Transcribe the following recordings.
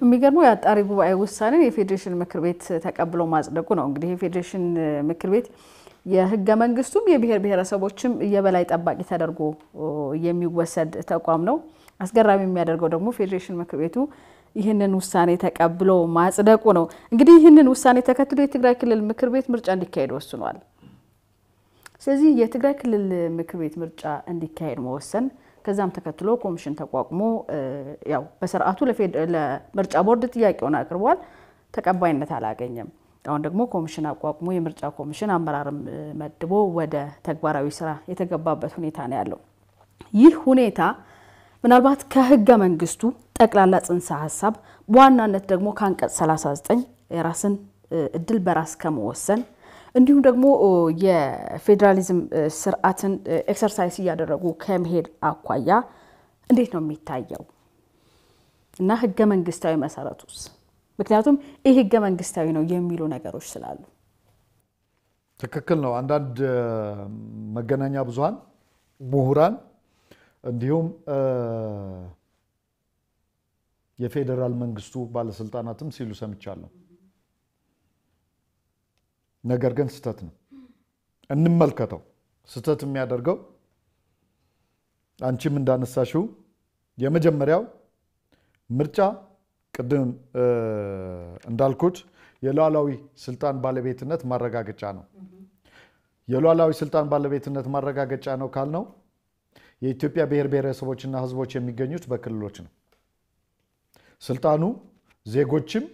የሚገርመው የአጣሪ ጉባኤ ውሳኔን የፌዴሬሽን ምክር ቤት ተቀብሎ ማጽደቁ ነው። እንግዲህ የፌዴሬሽን ምክር ቤት የህገ መንግስቱም የብሔር ብሔረሰቦችም የበላይ ጠባቂ ተደርጎ የሚወሰድ ተቋም ነው። አስገራሚ የሚያደርገው ደግሞ ፌዴሬሽን ምክር ቤቱ ይህንን ውሳኔ ተቀብሎ ማጽደቁ ነው። እንግዲህ ይህንን ውሳኔ ተከትሎ የትግራይ ክልል ምክር ቤት ምርጫ እንዲካሄድ ወስኗል። ስለዚህ የትግራይ ክልል ምክር ቤት ምርጫ እንዲካሄድ መወሰን ከዛም ተከትሎ ኮሚሽን ተቋቁሞ ያው በስርዓቱ ለምርጫ ቦርድ ጥያቄውን አቅርቧል። ተቀባይነት አላገኘም። አሁን ደግሞ ኮሚሽን አቋቁሞ የምርጫ ኮሚሽን አመራርም መድቦ ወደ ተግባራዊ ስራ የተገባበት ሁኔታ ነው ያለው። ይህ ሁኔታ ምናልባት ከህገ መንግስቱ ጠቅላላ ጽንሰ ሀሳብ በዋናነት ደግሞ ከአንቀጽ 39 የራስን እድል በራስ ከመወሰን እንዲሁም ደግሞ የፌዴራሊዝም ስርዓትን ኤክሰርሳይዝ እያደረጉ ከመሄድ አኳያ እንዴት ነው የሚታየው እና ህገ መንግስታዊ መሰረቱስ? ምክንያቱም ይህ ህገ መንግስታዊ ነው የሚሉ ነገሮች ስላሉ ትክክል ነው። አንዳንድ መገናኛ ብዙሃን ምሁራን፣ እንዲሁም የፌዴራል መንግስቱ ባለስልጣናትም ሲሉ ሰምቻለሁ። ነገር ግን ስህተት ነው። እንመልከተው። ስህተት የሚያደርገው አንቺም እንዳነሳሽው የመጀመሪያው ምርጫ ቅድም እንዳልኩት የሉዓላዊ ስልጣን ባለቤትነት ማረጋገጫ ነው። የሉዓላዊ ስልጣን ባለቤትነት ማረጋገጫ ነው ካልነው የኢትዮጵያ ብሔር ብሔረሰቦችና ህዝቦች የሚገኙት በክልሎች ነው። ስልጣኑ ዜጎችም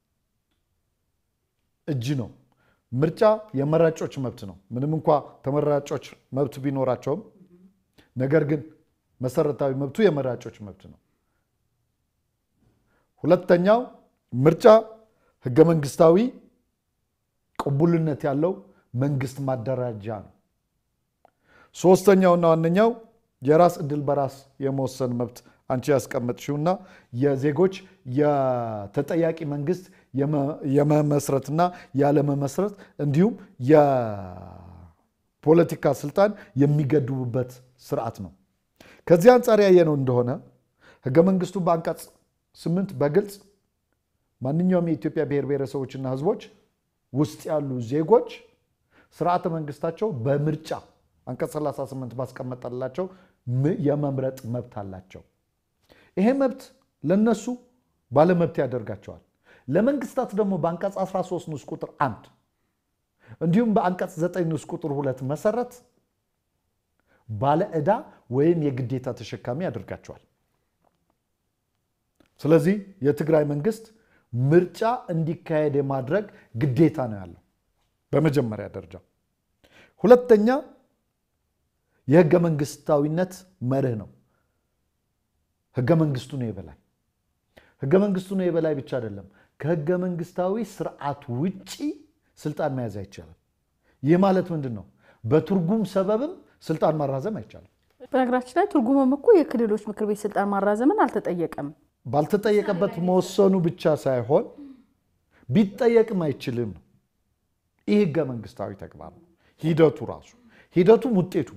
እጅ ነው። ምርጫ የመራጮች መብት ነው። ምንም እንኳ ተመራጮች መብት ቢኖራቸውም ነገር ግን መሰረታዊ መብቱ የመራጮች መብት ነው። ሁለተኛው ምርጫ ህገ መንግስታዊ ቅቡልነት ያለው መንግስት ማደራጃ ነው። ሶስተኛውና ዋነኛው የራስ እድል በራስ የመወሰን መብት አንቺ ያስቀመጥሽውና የዜጎች የተጠያቂ መንግስት የመመስረትና ያለመመስረት እንዲሁም የፖለቲካ ስልጣን የሚገድቡበት ስርዓት ነው። ከዚህ አንጻር ያየነው እንደሆነ ህገ መንግስቱ በአንቀጽ ስምንት በግልጽ ማንኛውም የኢትዮጵያ ብሔር ብሔረሰቦችና ህዝቦች ውስጥ ያሉ ዜጎች ስርዓተ መንግስታቸው በምርጫ አንቀጽ 38 ባስቀመጠላቸው የመምረጥ መብት አላቸው። ይሄ መብት ለነሱ ባለመብት ያደርጋቸዋል። ለመንግስታት ደግሞ በአንቀጽ 13 ንዑስ ቁጥር አንድ እንዲሁም በአንቀጽ 9 ንዑስ ቁጥር ሁለት መሰረት ባለ ዕዳ ወይም የግዴታ ተሸካሚ ያደርጋቸዋል። ስለዚህ የትግራይ መንግስት ምርጫ እንዲካሄድ የማድረግ ግዴታ ነው ያለው በመጀመሪያ ደረጃ። ሁለተኛ የህገ መንግስታዊነት መርህ ነው። ህገ መንግስቱ ነው የበላይ። ህገ መንግስቱ ነው የበላይ ብቻ አይደለም፣ ከህገ መንግስታዊ ስርዓት ውጪ ስልጣን መያዝ አይቻልም። ይህ ማለት ምንድን ነው? በትርጉም ሰበብም ስልጣን ማራዘም አይቻልም። በነገራችን ላይ ትርጉምም እኮ የክልሎች ምክር ቤት ስልጣን ማራዘምን አልተጠየቀም። ባልተጠየቀበት መወሰኑ ብቻ ሳይሆን ቢጠየቅም አይችልም ነው። ይህ ህገ መንግስታዊ ተግባር ነው። ሂደቱ ራሱ ሂደቱም ውጤቱ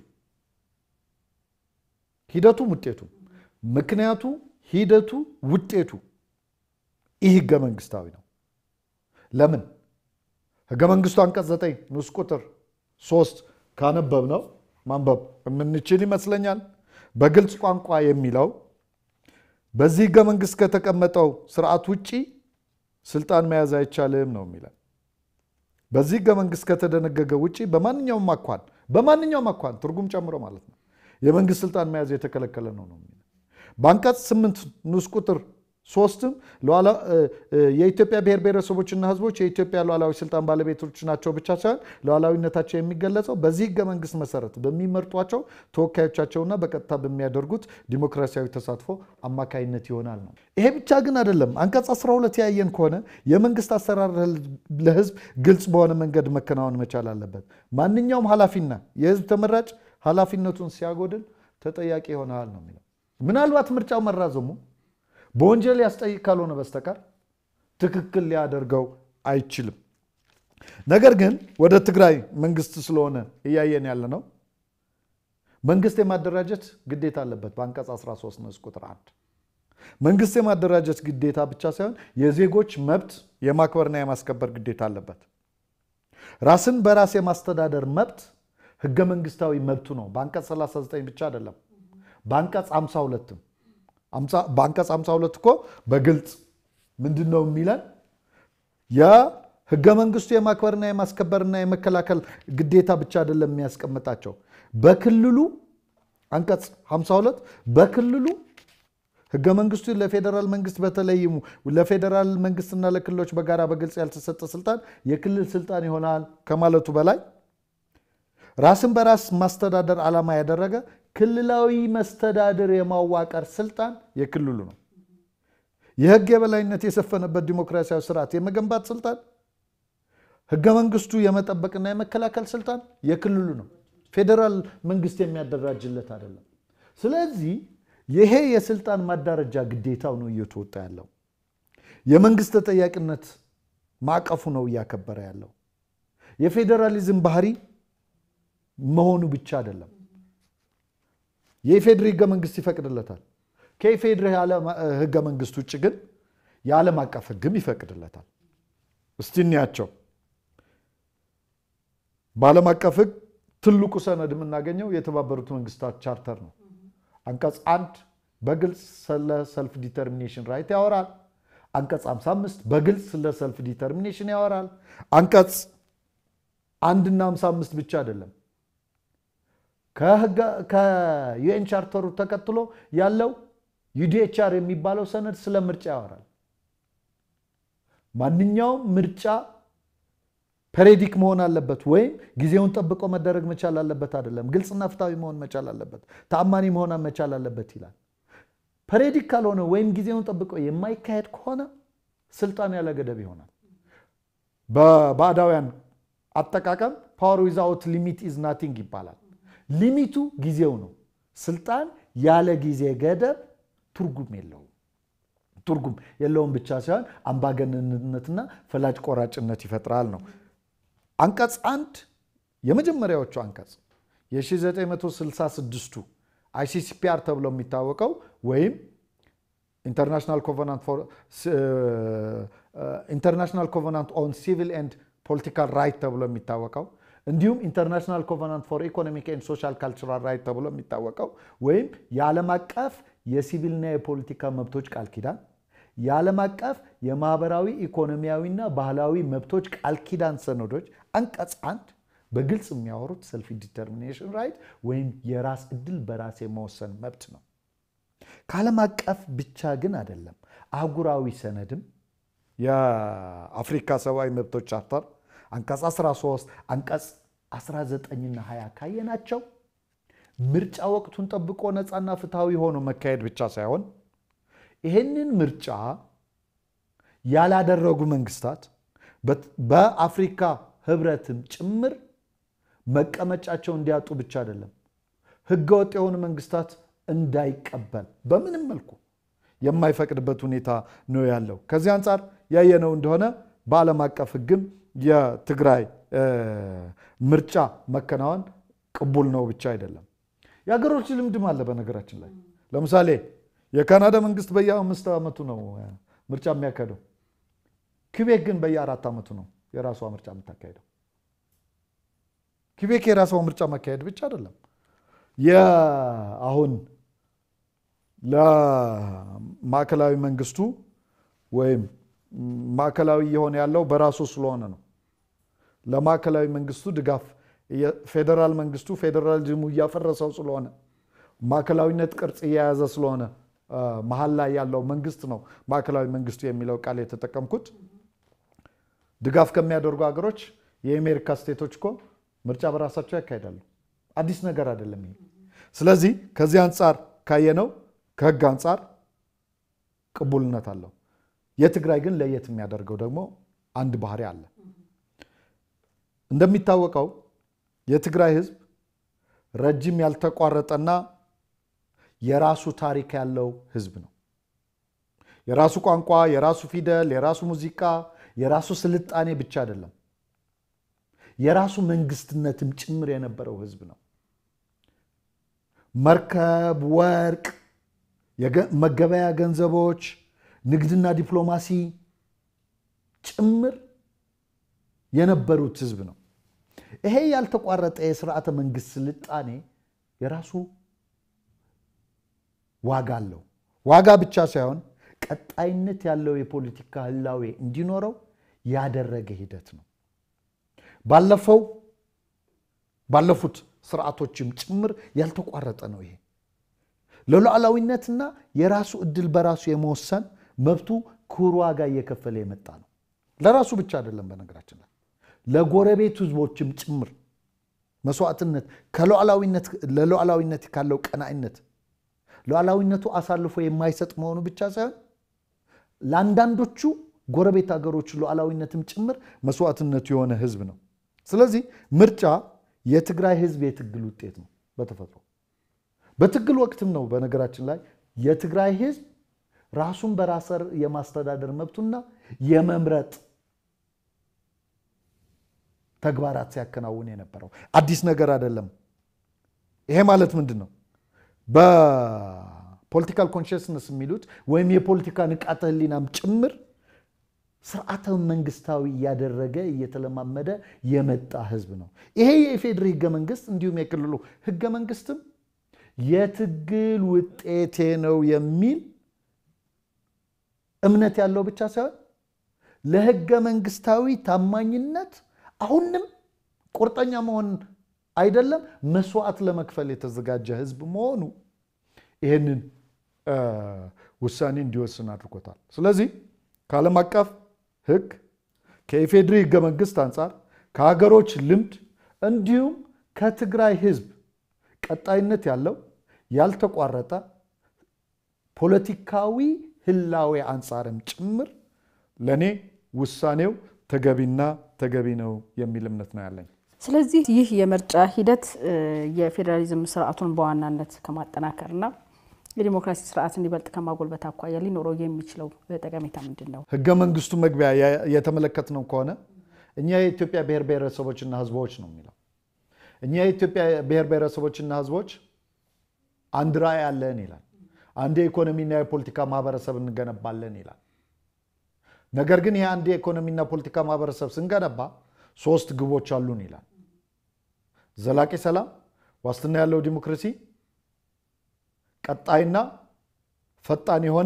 ሂደቱም ውጤቱ ምክንያቱ ሂደቱ ውጤቱ ይህ ህገ መንግስታዊ ነው። ለምን ህገ መንግስቱ አንቀጽ 9 ንዑስ ቁጥር 3 ካነበብ ነው ማንበብ የምንችል ይመስለኛል። በግልጽ ቋንቋ የሚለው በዚህ ህገ መንግስት ከተቀመጠው ስርዓት ውጪ ስልጣን መያዝ አይቻልም ነው የሚለን። በዚህ ህገ መንግስት ከተደነገገ ውጪ በማንኛውም አኳን በማንኛውም አኳን ትርጉም ጨምሮ ማለት ነው የመንግስት ስልጣን መያዝ የተከለከለ ነው ነው የሚለን። በአንቀጽ 8 ንዑስ ቁጥር ሶስትም የኢትዮጵያ ብሔር ብሔረሰቦችና ህዝቦች የኢትዮጵያ ሉዓላዊ ስልጣን ባለቤቶች ናቸው ብቻ ሳይሆን ሉዓላዊነታቸው የሚገለጸው በዚህ ህገ መንግስት መሰረት በሚመርጧቸው ተወካዮቻቸውና በቀጥታ በሚያደርጉት ዲሞክራሲያዊ ተሳትፎ አማካይነት ይሆናል ነው። ይሄ ብቻ ግን አይደለም። አንቀጽ 12 ያየን ከሆነ የመንግስት አሰራር ለህዝብ ግልጽ በሆነ መንገድ መከናወን መቻል አለበት። ማንኛውም ኃላፊና የህዝብ ተመራጭ ኃላፊነቱን ሲያጎድል ተጠያቂ ይሆናል ነው የሚለው። ምናልባት ምርጫው መራዘሙ በወንጀል ያስጠይቅ ካልሆነ በስተቀር ትክክል ሊያደርገው አይችልም። ነገር ግን ወደ ትግራይ መንግስት ስለሆነ እያየን ያለ ነው። መንግስት የማደራጀት ግዴታ አለበት በአንቀጽ 13 ንዑስ ቁጥር አንድ መንግስት የማደራጀት ግዴታ ብቻ ሳይሆን የዜጎች መብት የማክበርና የማስከበር ግዴታ አለበት። ራስን በራስ የማስተዳደር መብት ህገ መንግስታዊ መብቱ ነው። በአንቀጽ 39 ብቻ አይደለም፣ በአንቀጽ 52 በአንቀጽ 52 እኮ በግልጽ ምንድን ነው የሚለን? የህገ መንግስቱ የማክበርና የማስከበርና የመከላከል ግዴታ ብቻ አይደለም የሚያስቀምጣቸው በክልሉ አንቀጽ 52 በክልሉ ህገ መንግስቱ ለፌዴራል መንግስት በተለይም ለፌዴራል መንግስትና ለክልሎች በጋራ በግልጽ ያልተሰጠ ስልጣን የክልል ስልጣን ይሆናል ከማለቱ በላይ ራስን በራስ ማስተዳደር ዓላማ ያደረገ ክልላዊ መስተዳድር የማዋቀር ስልጣን የክልሉ ነው። የህግ የበላይነት የሰፈነበት ዲሞክራሲያዊ ስርዓት የመገንባት ስልጣን ህገ መንግስቱ የመጠበቅና የመከላከል ስልጣን የክልሉ ነው። ፌዴራል መንግስት የሚያደራጅለት አይደለም። ስለዚህ ይሄ የስልጣን ማዳረጃ ግዴታው ነው እየተወጣ ያለው። የመንግስት ተጠያቂነት ማዕቀፉ ነው እያከበረ ያለው። የፌዴራሊዝም ባህሪ መሆኑ ብቻ አይደለም። የኢፌድሪ ህገ መንግስት ይፈቅድለታል። ከኢፌድሪ ህገ መንግስት ውጭ ግን የዓለም አቀፍ ህግም ይፈቅድለታል። እስቲ እንያቸው። በዓለም አቀፍ ህግ ትልቁ ሰነድ የምናገኘው የተባበሩት መንግስታት ቻርተር ነው። አንቀጽ አንድ በግልጽ ስለ ሰልፍ ዲተርሚኔሽን ራይት ያወራል። አንቀጽ 55 በግልጽ ስለ ሰልፍ ዲተርሚኔሽን ያወራል። አንቀጽ አንድና 55 ብቻ አይደለም። ከዩኤን ቻርተሩ ተከትሎ ያለው ዩዲኤችአር የሚባለው ሰነድ ስለ ምርጫ ያወራል። ማንኛውም ምርጫ ፔሬዲክ መሆን አለበት ወይም ጊዜውን ጠብቆ መደረግ መቻል አለበት አይደለም። ግልጽና ፍትሐዊ መሆን መቻል አለበት፣ ተአማኒ መሆን መቻል አለበት ይላል። ፔሬዲክ ካልሆነ ወይም ጊዜውን ጠብቆ የማይካሄድ ከሆነ ስልጣን ያለ ገደብ ይሆናል። በባዕዳውያን አጠቃቀም ፓወር ዊዛውት ሊሚት ኢዝ ናቲንግ ይባላል። ሊሚቱ ጊዜው ነው። ስልጣን ያለ ጊዜ ገደብ ትርጉም የለውም። ትርጉም የለውም ብቻ ሳይሆን አምባገነንነትና ፈላጭ ቆራጭነት ይፈጥራል ነው። አንቀጽ አንድ የመጀመሪያዎቹ አንቀጽ የ1966ቱ አይሲሲፒአር ተብሎ የሚታወቀው ወይም ኢንተርናሽናል ኮቨናንት ኦን ሲቪል ኤንድ ፖለቲካል ራይት ተብሎ የሚታወቀው እንዲሁም ኢንተርናሽናል ኮቨናንት ፎር ኢኮኖሚክ ኤንድ ሶሻል ካልቸራል ራይት ተብሎ የሚታወቀው ወይም የዓለም አቀፍ የሲቪልና የፖለቲካ መብቶች ቃል ኪዳን የዓለም አቀፍ የማህበራዊ ኢኮኖሚያዊና ባህላዊ መብቶች ቃል ኪዳን ሰነዶች አንቀጽ አንድ በግልጽ የሚያወሩት ሰልፍ ዲተርሚኔሽን ራይት ወይም የራስ ዕድል በራስ የመወሰን መብት ነው። ከዓለም አቀፍ ብቻ ግን አይደለም። አህጉራዊ ሰነድም የአፍሪካ ሰብአዊ መብቶች ቻርተር አንቀጽ 13 አንቀጽ 19ና 20 ካየናቸው ምርጫ ወቅቱን ጠብቆ ነፃና ፍትሐዊ ሆኖ መካሄድ ብቻ ሳይሆን ይህንን ምርጫ ያላደረጉ መንግስታት በአፍሪካ ህብረትም ጭምር መቀመጫቸው እንዲያጡ ብቻ አይደለም፣ ህገወጥ የሆኑ መንግስታት እንዳይቀበል በምንም መልኩ የማይፈቅድበት ሁኔታ ነው ያለው። ከዚህ አንጻር ያየነው እንደሆነ በዓለም አቀፍ ህግም የትግራይ ምርጫ መከናወን ቅቡል ነው ብቻ አይደለም፣ የሀገሮች ልምድም አለ። በነገራችን ላይ ለምሳሌ የካናዳ መንግስት በየአምስት ዓመቱ ነው ምርጫ የሚያካሄደው። ኪቤክ ግን በየአራት ዓመቱ ነው የራሷ ምርጫ የምታካሄደው። ኪቤክ የራሷ ምርጫ ማካሄድ ብቻ አይደለም አሁን ለማዕከላዊ መንግስቱ ወይም ማዕከላዊ የሆነ ያለው በራሱ ስለሆነ ነው። ለማዕከላዊ መንግስቱ ድጋፍ ፌዴራል መንግስቱ ፌዴራሊዝሙ እያፈረሰው ስለሆነ ማዕከላዊነት ቅርጽ እየያዘ ስለሆነ መሀል ላይ ያለው መንግስት ነው ማዕከላዊ መንግስቱ የሚለው ቃል የተጠቀምኩት። ድጋፍ ከሚያደርጉ ሀገሮች የአሜሪካ ስቴቶች እኮ ምርጫ በራሳቸው ያካሂዳሉ። አዲስ ነገር አይደለም ይሄ። ስለዚህ ከዚህ አንጻር ካየነው ከህግ አንጻር ቅቡልነት አለው። የትግራይ ግን ለየት የሚያደርገው ደግሞ አንድ ባህሪ አለ። እንደሚታወቀው የትግራይ ህዝብ ረጅም ያልተቋረጠና የራሱ ታሪክ ያለው ህዝብ ነው። የራሱ ቋንቋ፣ የራሱ ፊደል፣ የራሱ ሙዚቃ፣ የራሱ ስልጣኔ ብቻ አይደለም፣ የራሱ መንግስትነትም ጭምር የነበረው ህዝብ ነው። መርከብ፣ ወርቅ መገበያ ገንዘቦች፣ ንግድና ዲፕሎማሲ ጭምር የነበሩት ህዝብ ነው። ይሄ ያልተቋረጠ የስርዓተ መንግስት ስልጣኔ የራሱ ዋጋ አለው። ዋጋ ብቻ ሳይሆን ቀጣይነት ያለው የፖለቲካ ህላዌ እንዲኖረው ያደረገ ሂደት ነው። ባለፈው ባለፉት ስርዓቶችም ጭምር ያልተቋረጠ ነው። ይሄ ለሉዓላዊነትና የራሱ እድል በራሱ የመወሰን መብቱ ክቡር ዋጋ እየከፈለ የመጣ ነው። ለራሱ ብቻ አይደለም፣ በነገራችን ላይ ለጎረቤት ህዝቦችም ጭምር መስዋዕትነት ለሉዓላዊነት ካለው ቀናኢነት ሉዓላዊነቱ አሳልፎ የማይሰጥ መሆኑ ብቻ ሳይሆን ለአንዳንዶቹ ጎረቤት ሀገሮች ሉዓላዊነትም ጭምር መስዋዕትነቱ የሆነ ህዝብ ነው። ስለዚህ ምርጫ የትግራይ ህዝብ የትግል ውጤት ነው በተፈጥሮ በትግል ወቅትም ነው። በነገራችን ላይ የትግራይ ህዝብ ራሱን በራስ የማስተዳደር መብቱና የመምረጥ ተግባራት ሲያከናውን የነበረው አዲስ ነገር አይደለም። ይሄ ማለት ምንድን ነው? በፖለቲካል ኮንሽስነስ የሚሉት ወይም የፖለቲካ ንቃተ ህሊናም ጭምር ስርዓተ መንግስታዊ እያደረገ እየተለማመደ የመጣ ህዝብ ነው። ይሄ የኢፌዴሪ ህገ መንግስት እንዲሁም የክልሉ ህገ መንግስትም የትግል ውጤቴ ነው የሚል እምነት ያለው ብቻ ሳይሆን ለህገ መንግስታዊ ታማኝነት አሁንም ቁርጠኛ መሆን አይደለም መስዋዕት ለመክፈል የተዘጋጀ ህዝብ መሆኑ ይህንን ውሳኔ እንዲወስን አድርጎታል። ስለዚህ ከዓለም አቀፍ ህግ ከኢፌዴሪ ህገ መንግስት አንጻር ከሀገሮች ልምድ እንዲሁም ከትግራይ ህዝብ ቀጣይነት ያለው ያልተቋረጠ ፖለቲካዊ ህላዌ አንጻርም ጭምር ለእኔ ውሳኔው ተገቢና ተገቢ ነው የሚል እምነት ነው ያለኝ። ስለዚህ ይህ የምርጫ ሂደት የፌዴራሊዝም ስርዓቱን በዋናነት ከማጠናከርና የዲሞክራሲ ስርዓት እንዲበልጥ ከማጎልበት አኳያ ሊኖረው የሚችለው ጠቀሜታ ምንድን ነው? ህገ መንግስቱ መግቢያ የተመለከትነው ከሆነ እኛ የኢትዮጵያ ብሔር ብሔረሰቦችና ህዝቦች ነው የሚለው። እኛ የኢትዮጵያ ብሔር ብሔረሰቦችና ህዝቦች አንድ ራዕይ አለን ይላል። አንድ የኢኮኖሚና የፖለቲካ ማህበረሰብ እንገነባለን ይላል። ነገር ግን ይህ አንድ የኢኮኖሚና ፖለቲካ ማህበረሰብ ስንገነባ ሶስት ግቦች አሉን ይላል። ዘላቂ ሰላም፣ ዋስትና ያለው ዲሞክራሲ፣ ቀጣይና ፈጣን የሆነ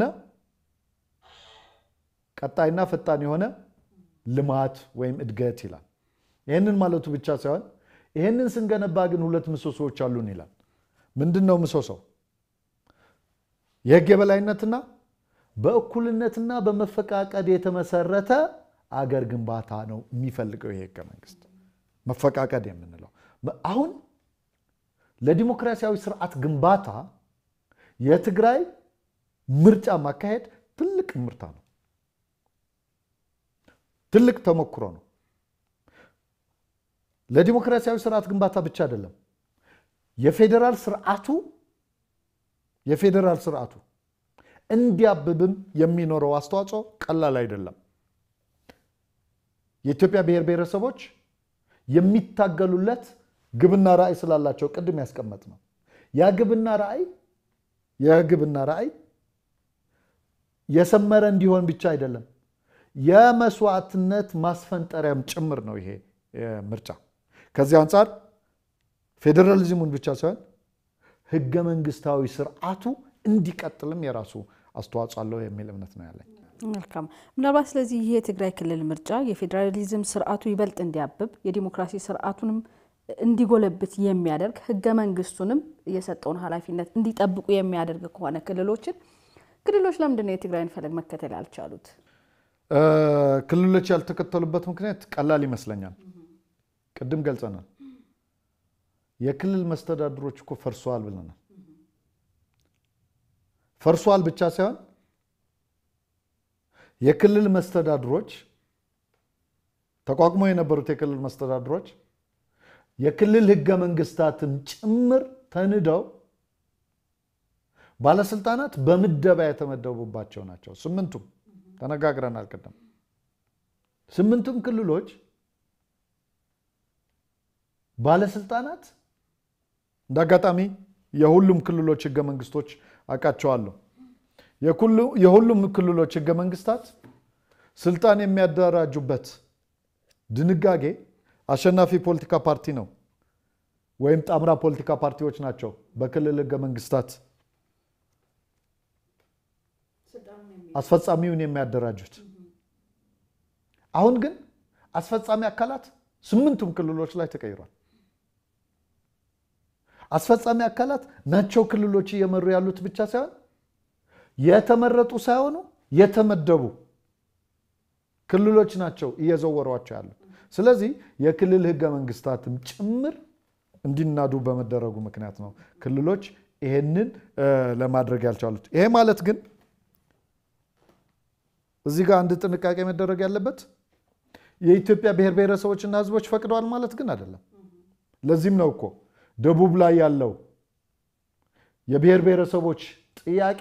ቀጣይና ፈጣን የሆነ ልማት ወይም እድገት ይላል። ይህንን ማለቱ ብቻ ሳይሆን ይህንን ስንገነባ ግን ሁለት ምሰሶዎች አሉን ይላል። ምንድን ነው ምሰሶው? የህግ የበላይነትና በእኩልነትና በመፈቃቀድ የተመሰረተ አገር ግንባታ ነው የሚፈልገው ይሄ ህገ መንግስት። መፈቃቀድ የምንለው አሁን ለዲሞክራሲያዊ ስርዓት ግንባታ የትግራይ ምርጫ ማካሄድ ትልቅ ምርታ ነው፣ ትልቅ ተሞክሮ ነው። ለዲሞክራሲያዊ ስርዓት ግንባታ ብቻ አይደለም፣ የፌዴራል ስርዓቱ የፌዴራል ስርዓቱ እንዲያብብም የሚኖረው አስተዋጽኦ ቀላል አይደለም። የኢትዮጵያ ብሔር ብሔረሰቦች የሚታገሉለት ግብና ራዕይ ስላላቸው ቅድም ያስቀመጥ ነው። ያ ግብና ራዕይ የግብና ራዕይ የሰመረ እንዲሆን ብቻ አይደለም፣ የመስዋዕትነት ማስፈንጠሪያም ጭምር ነው ይሄ ምርጫ። ከዚህ አንጻር ፌዴራሊዝሙን ብቻ ሳይሆን ህገ መንግስታዊ ስርዓቱ እንዲቀጥልም የራሱ አስተዋጽኦ አለው የሚል እምነት ነው ያለኝ። መልካም። ምናልባት ስለዚህ ይህ የትግራይ ክልል ምርጫ የፌዴራሊዝም ስርዓቱ ይበልጥ እንዲያብብ የዲሞክራሲ ስርዓቱንም እንዲጎለብት የሚያደርግ ህገ መንግስቱንም የሰጠውን ኃላፊነት እንዲጠብቁ የሚያደርግ ከሆነ ክልሎችን ክልሎች ለምንድን ነው የትግራይን ፈለግ መከተል ያልቻሉት? ክልሎች ያልተከተሉበት ምክንያት ቀላል ይመስለኛል። ቅድም ገልጸናል። የክልል መስተዳድሮች እኮ ፈርሰዋል ብለናል። ፈርሷል ብቻ ሳይሆን የክልል መስተዳድሮች ተቋቁሞ የነበሩት የክልል መስተዳድሮች የክልል ህገ መንግስታትን ጭምር ተንደው ባለስልጣናት በምደባ የተመደቡባቸው ናቸው። ስምንቱም ተነጋግረናል ቅድም። ስምንቱም ክልሎች ባለስልጣናት እንደ አጋጣሚ የሁሉም ክልሎች ህገ መንግስቶች አውቃቸዋለሁ። የሁሉም ክልሎች ህገ መንግስታት ስልጣን የሚያደራጁበት ድንጋጌ አሸናፊ ፖለቲካ ፓርቲ ነው ወይም ጣምራ ፖለቲካ ፓርቲዎች ናቸው በክልል ህገ መንግስታት አስፈጻሚውን የሚያደራጁት። አሁን ግን አስፈጻሚ አካላት ስምንቱም ክልሎች ላይ ተቀይሯል። አስፈጻሚ አካላት ናቸው ክልሎች እየመሩ ያሉት ብቻ ሳይሆን የተመረጡ ሳይሆኑ የተመደቡ ክልሎች ናቸው እየዘወሯቸው ያሉት። ስለዚህ የክልል ህገ መንግስታትም ጭምር እንዲናዱ በመደረጉ ምክንያት ነው ክልሎች ይሄንን ለማድረግ ያልቻሉት። ይሄ ማለት ግን እዚህ ጋር አንድ ጥንቃቄ መደረግ ያለበት የኢትዮጵያ ብሔር ብሔረሰቦችና ህዝቦች ፈቅደዋል ማለት ግን አይደለም። ለዚህም ነው እኮ ደቡብ ላይ ያለው የብሔር ብሔረሰቦች ጥያቄ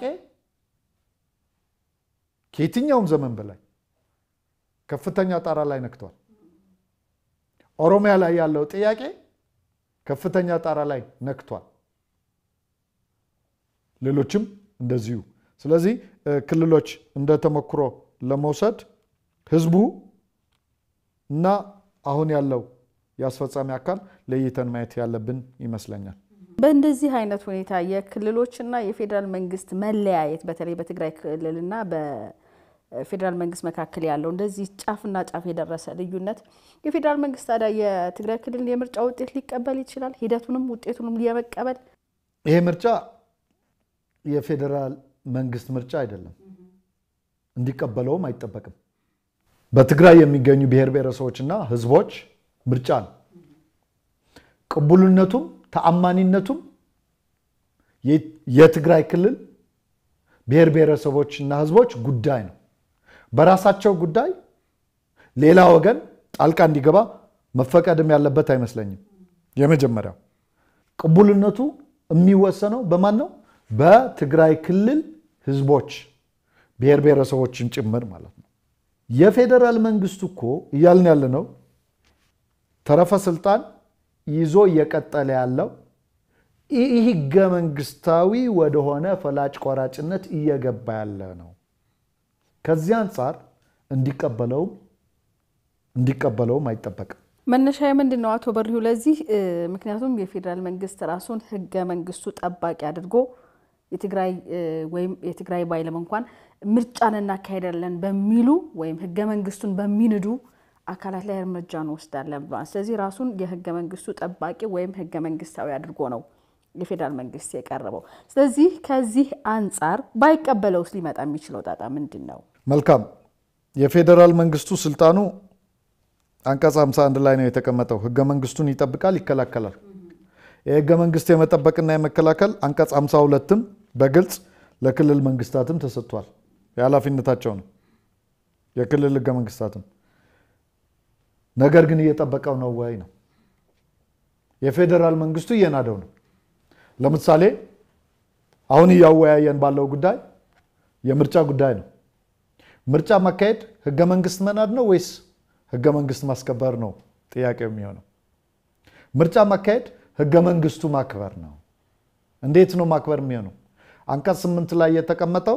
ከየትኛውም ዘመን በላይ ከፍተኛ ጣራ ላይ ነክቷል። ኦሮሚያ ላይ ያለው ጥያቄ ከፍተኛ ጣራ ላይ ነክቷል። ሌሎችም እንደዚሁ። ስለዚህ ክልሎች እንደ ተሞክሮ ለመውሰድ ህዝቡ እና አሁን ያለው የአስፈጻሚ አካል ለይተን ማየት ያለብን ይመስለኛል። በእንደዚህ አይነት ሁኔታ የክልሎችና የፌዴራል መንግስት መለያየት በተለይ በትግራይ ክልልና በፌዴራል መንግስት መካከል ያለው እንደዚህ ጫፍና ጫፍ የደረሰ ልዩነት የፌዴራል መንግስት ታዲያ የትግራይ ክልል የምርጫ ውጤት ሊቀበል ይችላል? ሂደቱንም ውጤቱንም የመቀበል ይሄ ምርጫ የፌዴራል መንግስት ምርጫ አይደለም፣ እንዲቀበለውም አይጠበቅም። በትግራይ የሚገኙ ብሔር ብሔረሰቦችና ህዝቦች ምርጫ ነው። ቅቡልነቱም ተአማኒነቱም የትግራይ ክልል ብሔር ብሔረሰቦችና ህዝቦች ጉዳይ ነው። በራሳቸው ጉዳይ ሌላ ወገን ጣልቃ እንዲገባ መፈቀድም ያለበት አይመስለኝም። የመጀመሪያው ቅቡልነቱ የሚወሰነው በማን ነው? በትግራይ ክልል ህዝቦች ብሔር ብሔረሰቦችን ጭምር ማለት ነው። የፌዴራል መንግስቱ እኮ እያልን ያለ ነው ተረፈ ስልጣን ይዞ እየቀጠለ ያለው ይህ ህገ መንግስታዊ ወደሆነ ፈላጭ ቆራጭነት እየገባ ያለ ነው። ከዚህ አንጻር እንዲቀበለውም እንዲቀበለውም አይጠበቅም። መነሻ ምንድን ነው አቶ በሪሁ ለዚህ? ምክንያቱም የፌዴራል መንግስት ራሱን ህገ መንግስቱ ጠባቂ አድርጎ የትግራይ ወይም የትግራይ ባይለም እንኳን ምርጫን እናካሄዳለን በሚሉ ወይም ህገ መንግስቱን በሚንዱ አካላት ላይ እርምጃ እንወስዳለን ብለዋል። ስለዚህ ራሱን የህገ መንግስቱ ጠባቂ ወይም ህገ መንግስታዊ አድርጎ ነው የፌዴራል መንግስት የቀረበው። ስለዚህ ከዚህ አንጻር ባይቀበለውስ ሊመጣ የሚችለው ጣጣ ምንድን ነው? መልካም የፌዴራል መንግስቱ ስልጣኑ አንቀጽ 51 ላይ ነው የተቀመጠው። ህገ መንግስቱን ይጠብቃል፣ ይከላከላል። የህገ መንግስት የመጠበቅና የመከላከል አንቀጽ 52ም በግልጽ ለክልል መንግስታትም ተሰጥቷል። የኃላፊነታቸው ነው የክልል ህገ መንግስታትም ነገር ግን እየጠበቀው ነው ወይ ነው? የፌዴራል መንግስቱ እየናደው ነው። ለምሳሌ አሁን እያወያየን ባለው ጉዳይ የምርጫ ጉዳይ ነው። ምርጫ ማካሄድ ህገ መንግስት መናድ ነው ወይስ ህገ መንግስት ማስከበር ነው? ጥያቄው የሚሆነው ምርጫ ማካሄድ ህገ መንግስቱ ማክበር ነው። እንዴት ነው ማክበር የሚሆነው? አንቀጽ ስምንት ላይ የተቀመጠው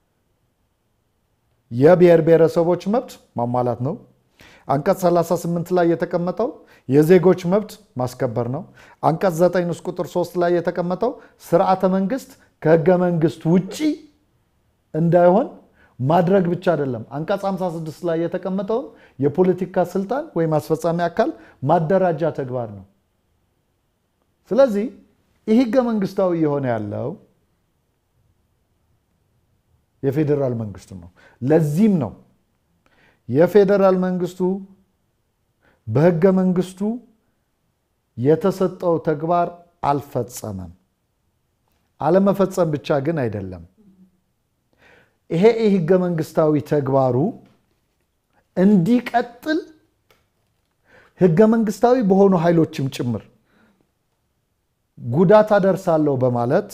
የብሔር ብሔረሰቦች መብት ማሟላት ነው። አንቀጽ 38 ላይ የተቀመጠው የዜጎች መብት ማስከበር ነው። አንቀጽ 9 ንዑስ ቁጥር 3 ላይ የተቀመጠው ስርዓተ መንግስት ከህገ መንግስት ውጪ እንዳይሆን ማድረግ ብቻ አይደለም። አንቀጽ 56 ላይ የተቀመጠውን የፖለቲካ ስልጣን ወይም አስፈጻሚ አካል ማደራጃ ተግባር ነው። ስለዚህ ይህ ህገ መንግስታዊ የሆነ ያለው የፌዴራል መንግስቱ ነው። ለዚህም ነው የፌዴራል መንግስቱ በህገ መንግስቱ የተሰጠው ተግባር አልፈጸመም። አለመፈጸም ብቻ ግን አይደለም። ይሄ ህገ መንግስታዊ ተግባሩ እንዲቀጥል ህገ መንግስታዊ በሆኑ ኃይሎችም ጭምር ጉዳት አደርሳለሁ በማለት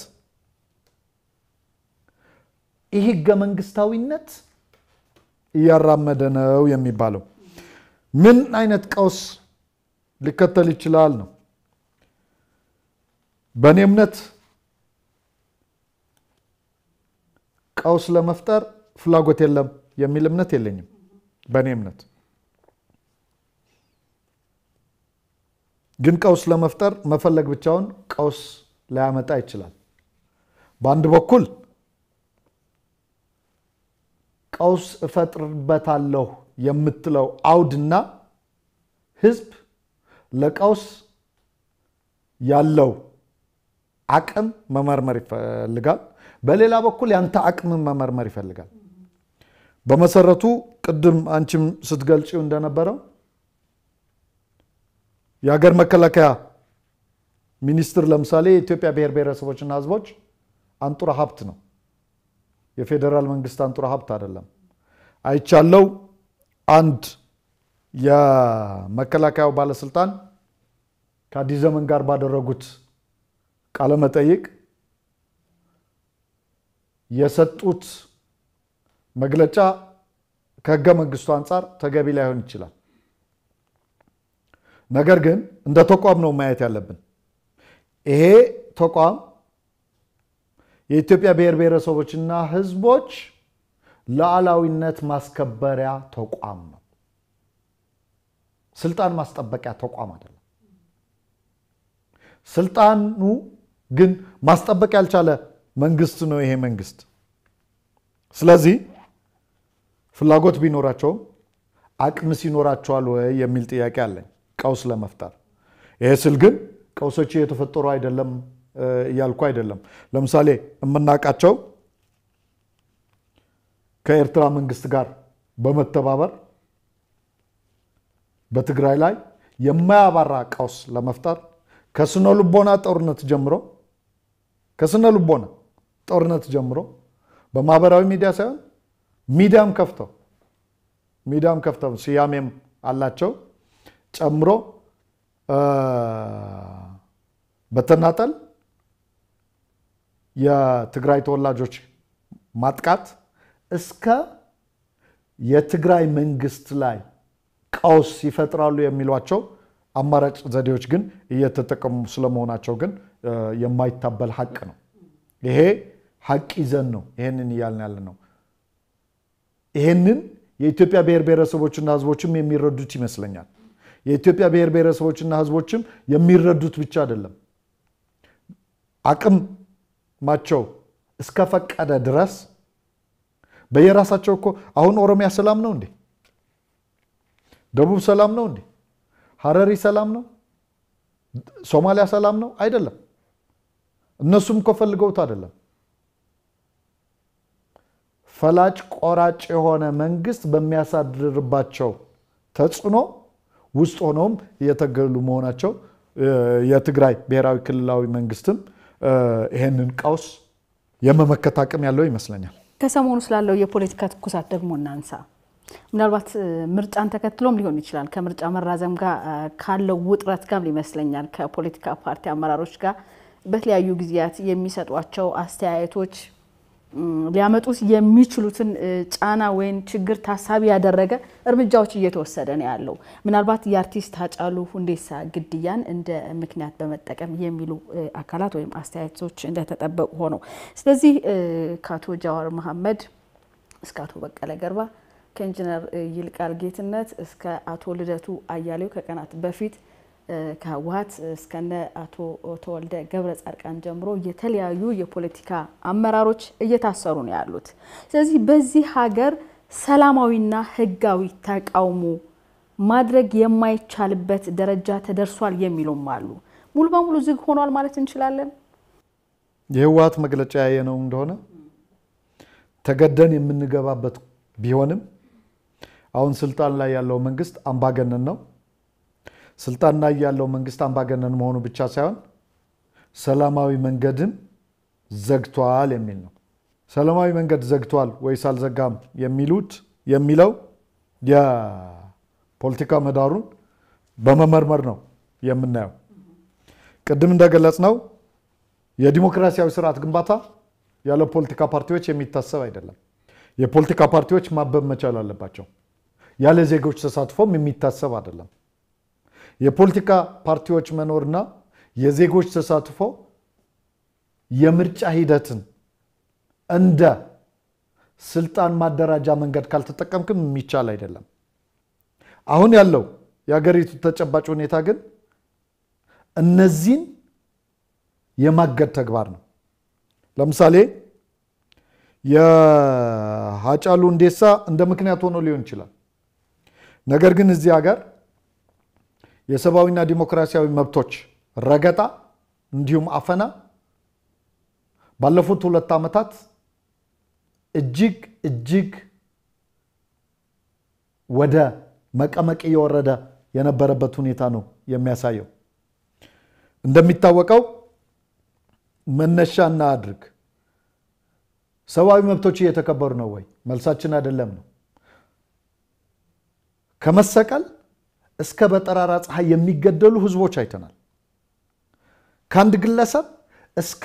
ይህ ህገ መንግስታዊነት እያራመደ ነው የሚባለው። ምን አይነት ቀውስ ሊከተል ይችላል ነው። በእኔ እምነት ቀውስ ለመፍጠር ፍላጎት የለም የሚል እምነት የለኝም። በእኔ እምነት ግን ቀውስ ለመፍጠር መፈለግ ብቻውን ቀውስ ላያመጣ ይችላል። በአንድ በኩል ቀውስ እፈጥርበታለሁ የምትለው አውድና ህዝብ ለቀውስ ያለው አቅም መመርመር ይፈልጋል። በሌላ በኩል ያንተ አቅምን መመርመር ይፈልጋል። በመሰረቱ ቅድም አንቺም ስትገልጪው እንደነበረው የሀገር መከላከያ ሚኒስትር ለምሳሌ የኢትዮጵያ ብሔር ብሔረሰቦችና ህዝቦች አንጡራ ሀብት ነው። የፌዴራል መንግስት አንጡራ ሀብት አይደለም። አይቻለው አንድ የመከላከያው ባለስልጣን ከአዲስ ዘመን ጋር ባደረጉት ቃለመጠይቅ የሰጡት መግለጫ ከህገ መንግስቱ አንጻር ተገቢ ላይሆን ይችላል። ነገር ግን እንደ ተቋም ነው ማየት ያለብን። ይሄ ተቋም የኢትዮጵያ ብሔር ብሔረሰቦችና ህዝቦች ሉዓላዊነት ማስከበሪያ ተቋም ነው። ስልጣን ማስጠበቂያ ተቋም አይደለም። ስልጣኑ ግን ማስጠበቅ ያልቻለ መንግስት ነው ይሄ መንግስት። ስለዚህ ፍላጎት ቢኖራቸውም አቅምስ ይኖራቸዋል ወይ የሚል ጥያቄ አለኝ ቀውስ ለመፍጠር። ይሄ ስል ግን ቀውሶች እየተፈጠሩ አይደለም እያልኩ አይደለም። ለምሳሌ የምናውቃቸው ከኤርትራ መንግስት ጋር በመተባበር በትግራይ ላይ የማያባራ ቀውስ ለመፍጠር ከስነ ልቦና ጦርነት ጀምሮ ከስነ ልቦና ጦርነት ጀምሮ በማህበራዊ ሚዲያ ሳይሆን ሚዲያም ከፍተው ሚዲያም ከፍተው ስያሜም አላቸው ጨምሮ በተናጠል የትግራይ ተወላጆች ማጥቃት እስከ የትግራይ መንግስት ላይ ቀውስ ይፈጥራሉ የሚሏቸው አማራጭ ዘዴዎች ግን እየተጠቀሙ ስለመሆናቸው ግን የማይታበል ሀቅ ነው። ይሄ ሀቅ ይዘን ነው ይሄንን እያልን ያለ ነው። ይሄንን የኢትዮጵያ ብሔር ብሔረሰቦችና ህዝቦችም የሚረዱት ይመስለኛል። የኢትዮጵያ ብሔር ብሔረሰቦችና ህዝቦችም የሚረዱት ብቻ አይደለም፣ አቅማቸው እስከፈቀደ ድረስ በየራሳቸው እኮ አሁን ኦሮሚያ ሰላም ነው እንዴ? ደቡብ ሰላም ነው እንዴ? ሀረሪ ሰላም ነው? ሶማሊያ ሰላም ነው? አይደለም። እነሱም እኮ ፈልገውት አይደለም። ፈላጭ ቆራጭ የሆነ መንግስት በሚያሳድርባቸው ተጽዕኖ ውስጥ ሆነውም እየተገሉ መሆናቸው የትግራይ ብሔራዊ ክልላዊ መንግስትም ይሄንን ቀውስ የመመከት አቅም ያለው ይመስለኛል። ከሰሞኑ ስላለው የፖለቲካ ትኩሳት ደግሞ እናንሳ። ምናልባት ምርጫን ተከትሎም ሊሆን ይችላል ከምርጫ መራዘም ጋር ካለው ውጥረት ጋር ይመስለኛል ከፖለቲካ ፓርቲ አመራሮች ጋር በተለያዩ ጊዜያት የሚሰጧቸው አስተያየቶች ሊያመጡት የሚችሉትን ጫና ወይም ችግር ታሳቢ ያደረገ እርምጃዎች እየተወሰደ ነው ያለው። ምናልባት የአርቲስት ሃጫሉ ሁንዴሳ ግድያን እንደ ምክንያት በመጠቀም የሚሉ አካላት ወይም አስተያየቶች እንደተጠበቁ ሆነው፣ ስለዚህ ከአቶ ጃዋር መሐመድ እስከ አቶ በቀለ ገርባ ከኢንጂነር ይልቃል ጌትነት እስከ አቶ ልደቱ አያሌው ከቀናት በፊት ከህወሀት እስከነ አቶ ተወልደ ገብረ ጻድቃን ጀምሮ የተለያዩ የፖለቲካ አመራሮች እየታሰሩ ነው ያሉት። ስለዚህ በዚህ ሀገር ሰላማዊና ህጋዊ ተቃውሞ ማድረግ የማይቻልበት ደረጃ ተደርሷል የሚሉም አሉ። ሙሉ በሙሉ ዝግ ሆኗል ማለት እንችላለን። የህወሀት መግለጫ ያየነው እንደሆነ ተገደን የምንገባበት ቢሆንም አሁን ስልጣን ላይ ያለው መንግስት አምባገነን ነው። ስልጣን ላይ ያለው መንግስት አምባገነን መሆኑ ብቻ ሳይሆን ሰላማዊ መንገድን ዘግቷል የሚል ነው። ሰላማዊ መንገድ ዘግቷል ወይስ አልዘጋም የሚሉት የሚለው የፖለቲካ ምህዳሩን በመመርመር ነው የምናየው። ቅድም እንደገለጽ ነው የዲሞክራሲያዊ ስርዓት ግንባታ ያለ ፖለቲካ ፓርቲዎች የሚታሰብ አይደለም። የፖለቲካ ፓርቲዎች ማበብ መቻል አለባቸው። ያለ ዜጎች ተሳትፎም የሚታሰብ አይደለም። የፖለቲካ ፓርቲዎች መኖርና የዜጎች ተሳትፎ የምርጫ ሂደትን እንደ ስልጣን ማደራጃ መንገድ ካልተጠቀምክም የሚቻል አይደለም። አሁን ያለው የሀገሪቱ ተጨባጭ ሁኔታ ግን እነዚህን የማገድ ተግባር ነው። ለምሳሌ የሀጫሉ ሁንዴሳ እንደ ምክንያት ሆኖ ሊሆን ይችላል። ነገር ግን እዚህ ሀገር የሰብአዊና ዲሞክራሲያዊ መብቶች ረገጣ እንዲሁም አፈና ባለፉት ሁለት ዓመታት እጅግ እጅግ ወደ መቀመቅ እየወረደ የነበረበት ሁኔታ ነው የሚያሳየው። እንደሚታወቀው መነሻ እናድርግ። ሰብአዊ መብቶች እየተከበሩ ነው ወይ? መልሳችን አይደለም ነው። ከመሰቀል እስከ በጠራራ ፀሐይ የሚገደሉ ህዝቦች አይተናል። ከአንድ ግለሰብ እስከ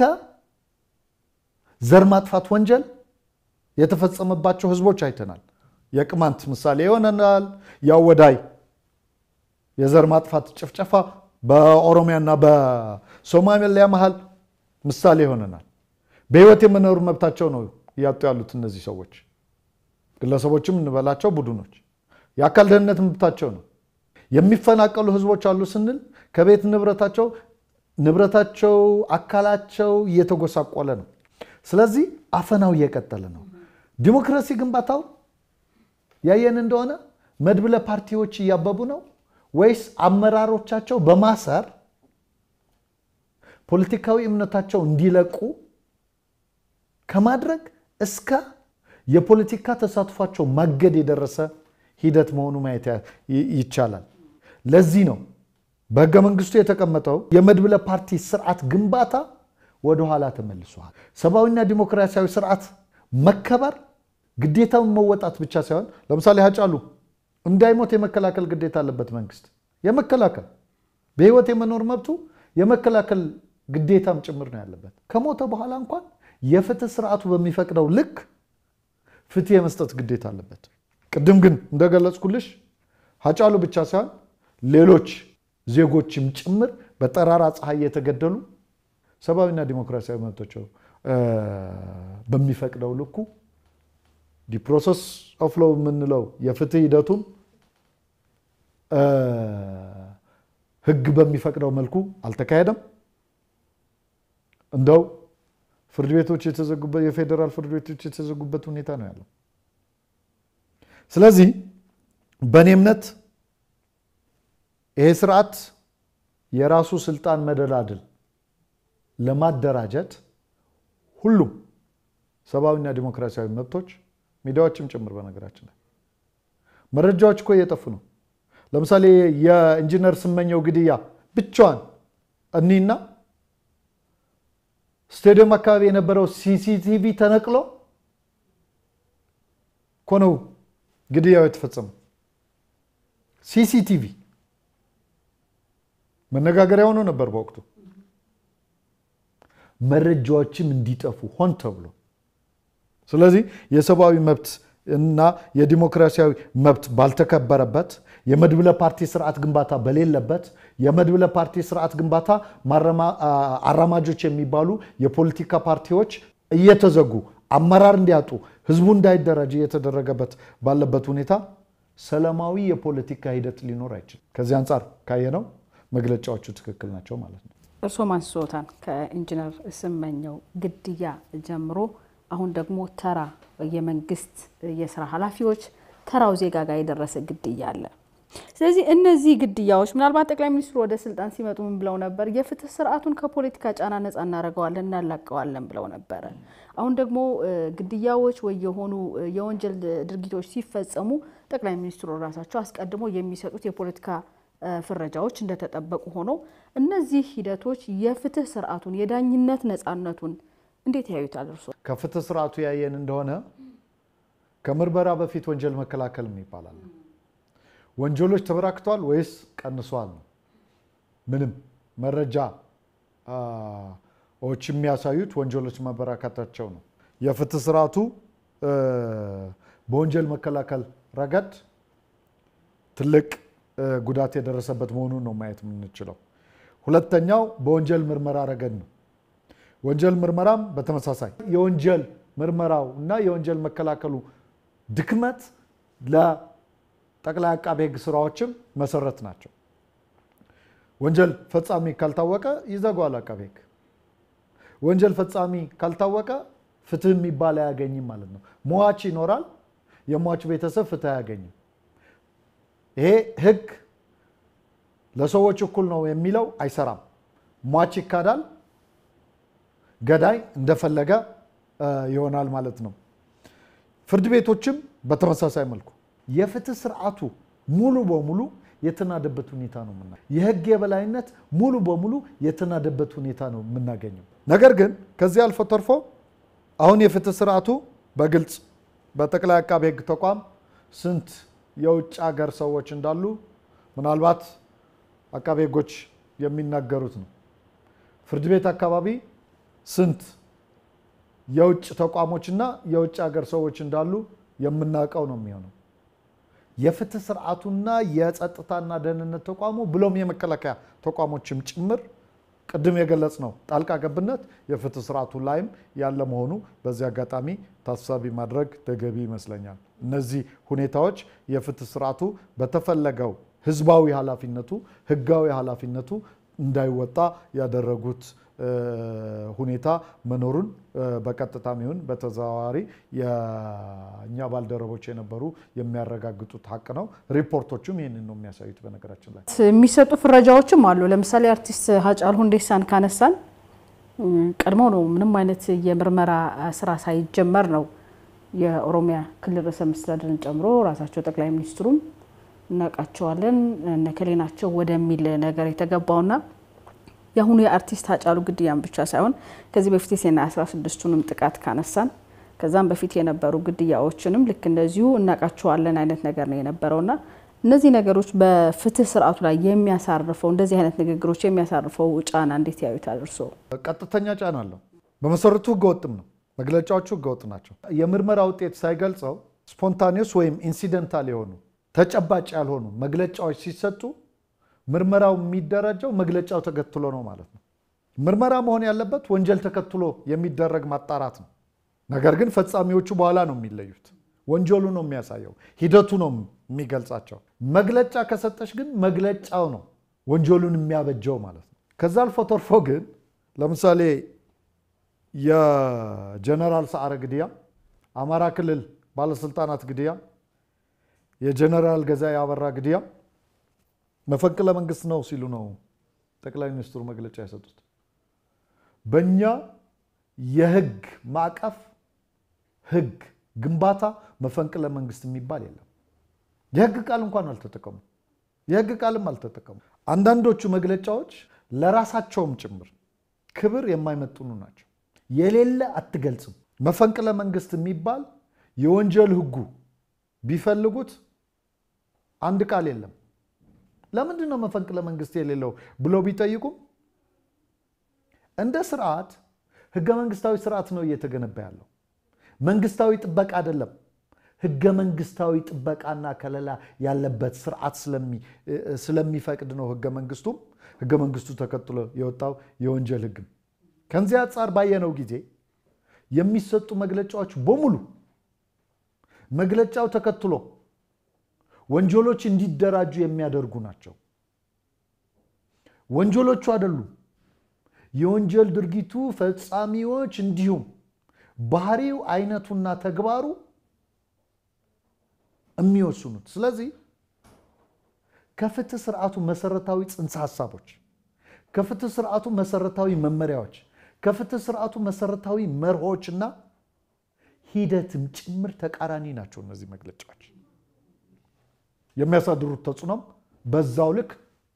ዘር ማጥፋት ወንጀል የተፈጸመባቸው ህዝቦች አይተናል። የቅማንት ምሳሌ ይሆነናል። የአወዳይ የዘር ማጥፋት ጭፍጨፋ በኦሮሚያና በሶማሊያ መሀል ምሳሌ ይሆነናል። በህይወት የመኖር መብታቸው ነው እያጡ ያሉት እነዚህ ሰዎች፣ ግለሰቦችም እንበላቸው ቡድኖች። የአካል ደህንነት መብታቸው ነው። የሚፈናቀሉ ህዝቦች አሉ ስንል ከቤት ንብረታቸው ንብረታቸው አካላቸው እየተጎሳቆለ ነው። ስለዚህ አፈናው እየቀጠለ ነው። ዲሞክራሲ ግንባታው ያየን እንደሆነ መድብለ ፓርቲዎች እያበቡ ነው ወይስ አመራሮቻቸው በማሰር ፖለቲካዊ እምነታቸው እንዲለቁ ከማድረግ እስከ የፖለቲካ ተሳትፏቸው ማገድ የደረሰ ሂደት መሆኑ ማየት ይቻላል። ለዚህ ነው በህገ መንግስቱ የተቀመጠው የመድብለ ፓርቲ ስርዓት ግንባታ ወደኋላ ተመልሷል። ሰብአዊና ዲሞክራሲያዊ ስርዓት መከበር ግዴታውን መወጣት ብቻ ሳይሆን ለምሳሌ ሀጫሉ እንዳይሞት የመከላከል ግዴታ አለበት መንግስት። የመከላከል በህይወት የመኖር መብቱ የመከላከል ግዴታም ጭምር ነው ያለበት። ከሞተ በኋላ እንኳን የፍትህ ስርዓቱ በሚፈቅደው ልክ ፍትህ የመስጠት ግዴታ አለበት። ቅድም ግን እንደገለጽኩልሽ ሀጫሉ ብቻ ሳይሆን ሌሎች ዜጎችም ጭምር በጠራራ ፀሐይ የተገደሉ ሰብአዊና ዲሞክራሲያዊ መብቶቸው በሚፈቅደው ልኩ ዲፕሮሰስ ኦፍ ሎው የምንለው የፍትህ ሂደቱም ህግ በሚፈቅደው መልኩ አልተካሄደም። እንደው ፍርድ ቤቶች የተዘጉበት የፌዴራል ፍርድ ቤቶች የተዘጉበት ሁኔታ ነው ያለው። ስለዚህ በእኔ እምነት ይሄ ስርዓት የራሱ ስልጣን መደላድል ለማደራጀት ሁሉም ሰብአዊና ዲሞክራሲያዊ መብቶች ሚዲያዎችም ጭምር በነገራችን ላይ መረጃዎች እኮ እየጠፉ ነው። ለምሳሌ የኢንጂነር ስመኘው ግድያ ብቻዋን እኒና ስቴዲየም አካባቢ የነበረው ሲሲቲቪ ተነቅሎ እኮ ነው ግድያው የተፈጸመው። ሲሲቲቪ መነጋገሪያ ሆኖ ነበር በወቅቱ። መረጃዎችም እንዲጠፉ ሆን ተብሎ ስለዚህ የሰብአዊ መብት እና የዲሞክራሲያዊ መብት ባልተከበረበት የመድብለ ፓርቲ ስርዓት ግንባታ በሌለበት የመድብለ ፓርቲ ስርዓት ግንባታ አራማጆች የሚባሉ የፖለቲካ ፓርቲዎች እየተዘጉ አመራር እንዲያጡ ህዝቡ እንዳይደራጅ እየተደረገበት ባለበት ሁኔታ ሰላማዊ የፖለቲካ ሂደት ሊኖር አይችልም። ከዚህ አንጻር ካየነው መግለጫዎቹ ትክክል ናቸው ማለት ነው። እርስዎ ማንስቶታል ከኢንጂነር ስመኘው ግድያ ጀምሮ አሁን ደግሞ ተራ የመንግስት የስራ ኃላፊዎች ተራው ዜጋ ጋር የደረሰ ግድያ አለ። ስለዚህ እነዚህ ግድያዎች ምናልባት ጠቅላይ ሚኒስትሩ ወደ ስልጣን ሲመጡ ምን ብለው ነበር? የፍትህ ስርዓቱን ከፖለቲካ ጫና ነጻ እናደርገዋለን እናላቀዋለን ብለው ነበረ። አሁን ደግሞ ግድያዎች ወይ የሆኑ የወንጀል ድርጊቶች ሲፈጸሙ ጠቅላይ ሚኒስትሩ ራሳቸው አስቀድሞ የሚሰጡት የፖለቲካ ፍረጃዎች እንደተጠበቁ ሆነው እነዚህ ሂደቶች የፍትህ ስርዓቱን የዳኝነት ነጻነቱን እንዴት ያዩታል እርስዎ? ከፍትህ ስርዓቱ ያየን እንደሆነ ከምርመራ በፊት ወንጀል መከላከል ይባላል። ወንጀሎች ተበራክተዋል ወይስ ቀንሰዋል ነው። ምንም መረጃዎች የሚያሳዩት ወንጀሎች መበራከታቸው ነው። የፍትህ ስርዓቱ በወንጀል መከላከል ረገድ ትልቅ ጉዳት የደረሰበት መሆኑን ነው ማየት የምንችለው። ሁለተኛው በወንጀል ምርመራ ረገድ ነው። ወንጀል ምርመራም በተመሳሳይ የወንጀል ምርመራው እና የወንጀል መከላከሉ ድክመት ለጠቅላይ አቃቤ ሕግ ስራዎችም መሰረት ናቸው። ወንጀል ፈጻሚ ካልታወቀ ይዘጓል አቃቤ ሕግ። ወንጀል ፈጻሚ ካልታወቀ ፍትህ የሚባል አያገኝም ማለት ነው። ሟች ይኖራል፣ የሟች ቤተሰብ ፍትህ አያገኝም። ይሄ ሕግ ለሰዎች እኩል ነው የሚለው አይሰራም። ሟች ይካዳል፣ ገዳይ እንደፈለገ ይሆናል ማለት ነው። ፍርድ ቤቶችም በተመሳሳይ መልኩ የፍትህ ስርዓቱ ሙሉ በሙሉ የተናደበት ሁኔታ ነው ምና የህግ የበላይነት ሙሉ በሙሉ የተናደበት ሁኔታ ነው የምናገኘው። ነገር ግን ከዚህ አልፎ ተርፎ አሁን የፍትህ ስርዓቱ በግልጽ በጠቅላይ አቃቤ ህግ ተቋም ስንት የውጭ ሀገር ሰዎች እንዳሉ ምናልባት አቃቤ ህጎች የሚናገሩት ነው። ፍርድ ቤት አካባቢ ስንት የውጭ ተቋሞችና የውጭ ሀገር ሰዎች እንዳሉ የምናውቀው ነው የሚሆነው። የፍትህ ስርዓቱና የጸጥታና ደህንነት ተቋሙ ብሎም የመከላከያ ተቋሞችም ጭምር ቅድም የገለጽ ነው ጣልቃ ገብነት የፍትህ ስርዓቱ ላይም ያለ መሆኑ በዚህ አጋጣሚ ታሳቢ ማድረግ ተገቢ ይመስለኛል። እነዚህ ሁኔታዎች የፍትህ ስርዓቱ በተፈለገው ህዝባዊ ኃላፊነቱ ህጋዊ ኃላፊነቱ እንዳይወጣ ያደረጉት ሁኔታ መኖሩን በቀጥታም ይሁን በተዘዋዋሪ የእኛ ባልደረቦች የነበሩ የሚያረጋግጡት ሀቅ ነው። ሪፖርቶቹም ይህንን ነው የሚያሳዩት። በነገራችን ላይ የሚሰጡ ፍረጃዎችም አሉ። ለምሳሌ አርቲስት ሃጫሉ ሁንዴሳን ካነሳን ቀድሞ ነው ምንም አይነት የምርመራ ስራ ሳይጀመር ነው የኦሮሚያ ክልል ርዕሰ መስተዳድርን ጨምሮ ራሳቸው ጠቅላይ ሚኒስትሩም እናውቃቸዋለን እነከሌ ናቸው ወደሚል ነገር የተገባውና የአሁኑ የአርቲስት ሃጫሉ ግድያን ብቻ ሳይሆን ከዚህ በፊት የሰኔ 16ቱንም ጥቃት ካነሳን ከዛም በፊት የነበሩ ግድያዎችንም ልክ እንደዚሁ እናውቃቸዋለን አይነት ነገር ነው የነበረውና እነዚህ ነገሮች በፍትህ ስርዓቱ ላይ የሚያሳርፈው እንደዚህ አይነት ንግግሮች የሚያሳርፈው ጫና እንዴት ያዩታል እርስዎ? ቀጥተኛ ጫና አለው። በመሰረቱ ህገወጥም ነው። መግለጫዎቹ ህገወጥ ናቸው። የምርመራ ውጤት ሳይገልጸው ስፖንታኒዮስ ወይም ኢንሲደንታል የሆኑ ተጨባጭ ያልሆኑ መግለጫዎች ሲሰጡ ምርመራው የሚደረጀው መግለጫው ተከትሎ ነው ማለት ነው። ምርመራ መሆን ያለበት ወንጀል ተከትሎ የሚደረግ ማጣራት ነው። ነገር ግን ፈጻሚዎቹ በኋላ ነው የሚለዩት። ወንጀሉ ነው የሚያሳየው፣ ሂደቱ ነው የሚገልጻቸው። መግለጫ ከሰጠች ግን መግለጫው ነው ወንጀሉን የሚያበጀው ማለት ነው። ከዛ አልፎ ተርፎ ግን ለምሳሌ የጀነራል ሰዓረ ግድያ፣ አማራ ክልል ባለስልጣናት ግድያ፣ የጀነራል ገዛኢ አበራ ግድያ መፈንቅለ መንግስት ነው ሲሉ ነው ጠቅላይ ሚኒስትሩ መግለጫ የሰጡት። በእኛ የህግ ማዕቀፍ ህግ ግንባታ መፈንቅለ መንግስት የሚባል የለም። የህግ ቃል እንኳን አልተጠቀሙ የህግ ቃልም አልተጠቀሙ። አንዳንዶቹ መግለጫዎች ለራሳቸውም ጭምር ክብር የማይመጥኑ ናቸው። የሌለ አትገልጽም። መፈንቅለ መንግስት የሚባል የወንጀል ህጉ ቢፈልጉት አንድ ቃል የለም። ለምንድን ነው መፈንቅለ መንግስት የሌለው ብለው ቢጠይቁም እንደ ስርዓት ህገ መንግስታዊ ስርዓት ነው እየተገነባ ያለው። መንግስታዊ ጥበቃ አይደለም። ህገ መንግስታዊ ጥበቃና ከለላ ያለበት ስርዓት ስለሚፈቅድ ነው ህገ መንግስቱም ህገ መንግስቱ ተከትሎ የወጣው የወንጀል ህግም። ከዚህ አንጻር ባየነው ጊዜ የሚሰጡ መግለጫዎች በሙሉ መግለጫው ተከትሎ ወንጀሎች እንዲደራጁ የሚያደርጉ ናቸው። ወንጀሎቹ አይደሉም። የወንጀል ድርጊቱ ፈጻሚዎች እንዲሁም ባህሪው፣ አይነቱና ተግባሩ የሚወስኑት። ስለዚህ ከፍትህ ስርዓቱ መሰረታዊ ጽንሰ ሀሳቦች፣ ከፍትህ ስርዓቱ መሰረታዊ መመሪያዎች፣ ከፍትህ ስርዓቱ መሰረታዊ መርሆችና ሂደትም ጭምር ተቃራኒ ናቸው እነዚህ መግለጫዎች። የሚያሳድሩት ተጽዕኖም በዛው ልክ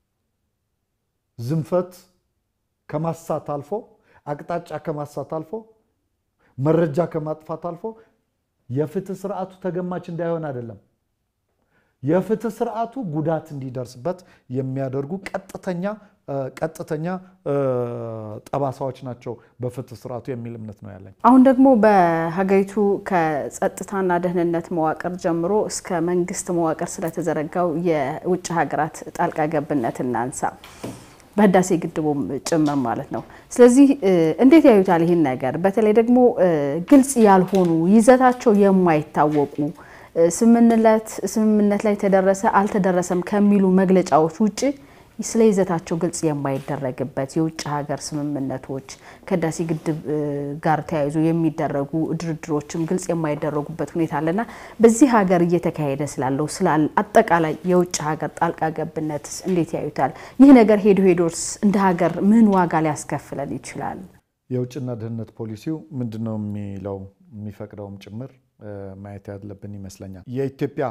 ዝንፈት ከማሳት አልፎ አቅጣጫ ከማሳት አልፎ መረጃ ከማጥፋት አልፎ የፍትህ ስርዓቱ ተገማች እንዳይሆን አይደለም፣ የፍትህ ስርዓቱ ጉዳት እንዲደርስበት የሚያደርጉ ቀጥተኛ ቀጥተኛ ጠባሳዎች ናቸው በፍትህ ስርዓቱ የሚል እምነት ነው ያለኝ። አሁን ደግሞ በሀገሪቱ ከጸጥታና ደህንነት መዋቅር ጀምሮ እስከ መንግስት መዋቅር ስለተዘረጋው የውጭ ሀገራት ጣልቃ ገብነት እናንሳ። በህዳሴ ግድቡም ጭምር ማለት ነው። ስለዚህ እንዴት ያዩታል ይህን ነገር? በተለይ ደግሞ ግልጽ ያልሆኑ ይዘታቸው የማይታወቁ ስምምነት ላይ ተደረሰ አልተደረሰም ከሚሉ መግለጫዎች ውጭ ስለ ይዘታቸው ግልጽ የማይደረግበት የውጭ ሀገር ስምምነቶች ከህዳሴ ግድብ ጋር ተያይዞ የሚደረጉ ድርድሮችም ግልጽ የማይደረጉበት ሁኔታ አለና በዚህ ሀገር እየተካሄደ ስላለው ስላል አጠቃላይ የውጭ ሀገር ጣልቃ ገብነት እንዴት ያዩታል? ይህ ነገር ሄዶ ሄዶስ እንደ ሀገር ምን ዋጋ ሊያስከፍለን ይችላል? የውጭና ደህንነት ፖሊሲው ምንድን ነው የሚለው የሚፈቅደውም ጭምር ማየት ያለብን ይመስለኛል። የኢትዮጵያ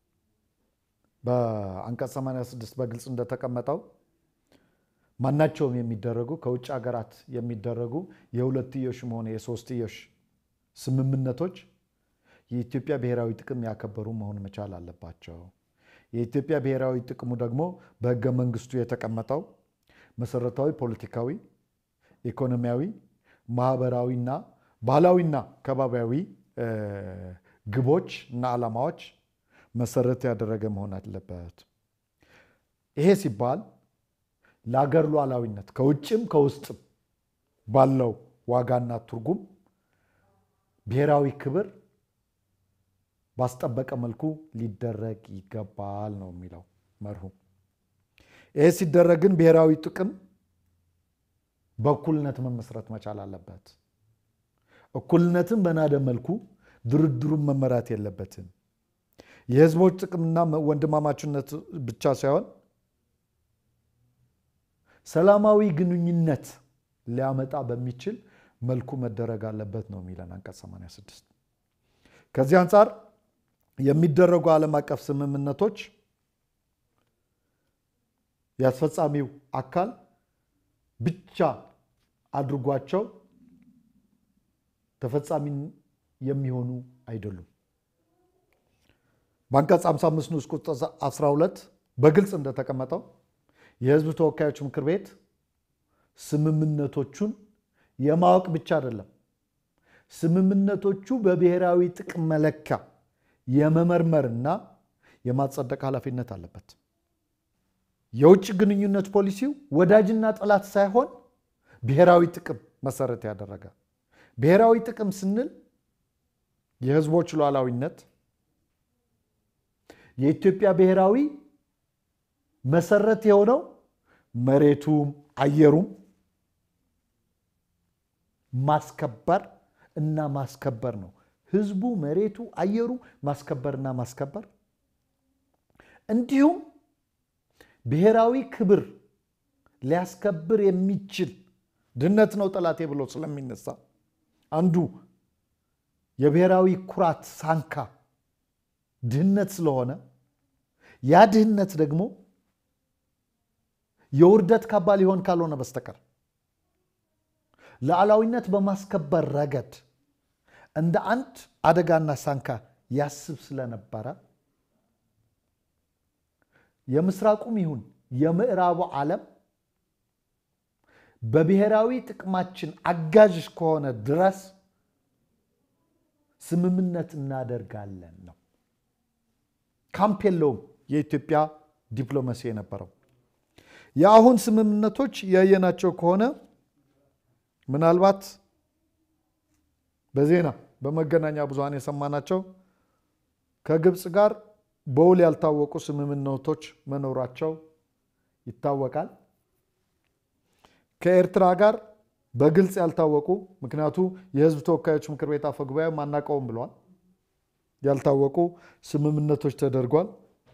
በአንቀጽ 86 በግልጽ እንደተቀመጠው ማናቸውም የሚደረጉ ከውጭ ሀገራት የሚደረጉ የሁለትዮሽም ሆነ የሶስትዮሽ ስምምነቶች የኢትዮጵያ ብሔራዊ ጥቅም ያከበሩ መሆን መቻል አለባቸው። የኢትዮጵያ ብሔራዊ ጥቅሙ ደግሞ በሕገ መንግስቱ የተቀመጠው መሰረታዊ ፖለቲካዊ፣ ኢኮኖሚያዊ፣ ማህበራዊና ባህላዊና ከባቢያዊ ግቦች እና ዓላማዎች መሰረት ያደረገ መሆን አለበት። ይሄ ሲባል ለአገር ሉዓላዊነት ከውጭም ከውስጥም ባለው ዋጋና ትርጉም ብሔራዊ ክብር ባስጠበቀ መልኩ ሊደረግ ይገባል ነው የሚለው መርሁ። ይሄ ሲደረግ ግን ብሔራዊ ጥቅም በእኩልነት መመስረት መቻል አለበት። እኩልነትን በናደ መልኩ ድርድሩን መመራት የለበትም። የህዝቦች ጥቅምና ወንድማማችነት ብቻ ሳይሆን ሰላማዊ ግንኙነት ሊያመጣ በሚችል መልኩ መደረግ አለበት ነው የሚለን አንቀጽ 86። ከዚህ አንጻር የሚደረጉ ዓለም አቀፍ ስምምነቶች የአስፈጻሚው አካል ብቻ አድርጓቸው ተፈጻሚ የሚሆኑ አይደሉም። በአንቀጽ 55 ንዑስ ቁጥር 12 በግልጽ እንደተቀመጠው የህዝብ ተወካዮች ምክር ቤት ስምምነቶቹን የማወቅ ብቻ አይደለም፣ ስምምነቶቹ በብሔራዊ ጥቅም መለኪያ የመመርመርና የማጸደቅ ኃላፊነት አለበት። የውጭ ግንኙነት ፖሊሲው ወዳጅና ጠላት ሳይሆን ብሔራዊ ጥቅም መሰረት ያደረገ ብሔራዊ ጥቅም ስንል የህዝቦች ሉዓላዊነት የኢትዮጵያ ብሔራዊ መሰረት የሆነው መሬቱም አየሩም ማስከበር እና ማስከበር ነው። ህዝቡ፣ መሬቱ፣ አየሩ ማስከበርና ማስከበር እንዲሁም ብሔራዊ ክብር ሊያስከብር የሚችል ድህነት ነው ጠላቴ ብሎ ስለሚነሳ አንዱ የብሔራዊ ኩራት ሳንካ ድህነት ስለሆነ ያ ድህነት ደግሞ የውርደት ካባ ሊሆን ካልሆነ በስተቀር ሉዓላዊነት በማስከበር ረገድ እንደ አንድ አደጋና ሳንካ ያስብ ስለነበረ የምስራቁም ይሁን የምዕራቡ ዓለም በብሔራዊ ጥቅማችን አጋዥ ከሆነ ድረስ ስምምነት እናደርጋለን ነው። ካምፕ የለውም የኢትዮጵያ ዲፕሎማሲ የነበረው። የአሁን ስምምነቶች ያየናቸው ከሆነ ምናልባት በዜና በመገናኛ ብዙሃን የሰማናቸው ከግብፅ ጋር በውል ያልታወቁ ስምምነቶች መኖራቸው ይታወቃል። ከኤርትራ ጋር በግልጽ ያልታወቁ ምክንያቱ የሕዝብ ተወካዮች ምክር ቤት አፈ ጉባኤ አናውቀውም ብለዋል። ያልታወቁ ስምምነቶች ተደርጓል።